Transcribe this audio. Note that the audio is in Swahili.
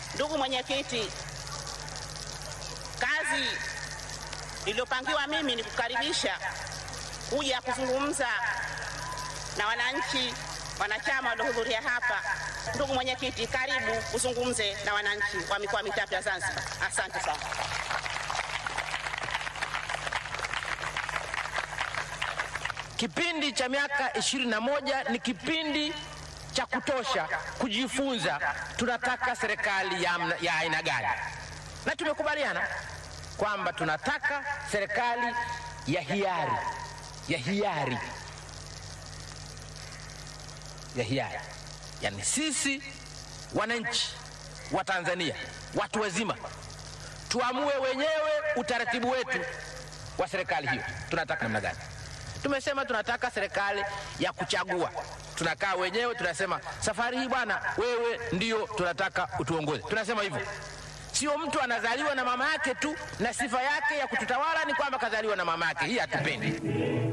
Ndugu mwenyekiti, kazi iliyopangiwa mimi ni kukaribisha kuja kuzungumza na wananchi wanachama waliohudhuria hapa. Ndugu mwenyekiti, karibu uzungumze na wananchi wa mikoa mitatu ya Zanzibar. Asante sana. Kipindi cha miaka ishirini na moja ni kipindi cha kutosha kujifunza tunataka serikali ya, amna- ya aina gani, na tumekubaliana kwamba tunataka serikali ya hiari, ya hiari, ya hiari, yani sisi wananchi wa Tanzania, watu wazima, tuamue wenyewe utaratibu wetu wa serikali hiyo, tunataka namna gani. Tumesema tunataka serikali ya kuchagua. Tunakaa wenyewe tunasema, safari hii bwana, wewe ndio tunataka utuongoze. Tunasema hivyo, sio mtu anazaliwa na mama yake tu na sifa yake ya kututawala ni kwamba kazaliwa na mama yake. Hii hatupendi.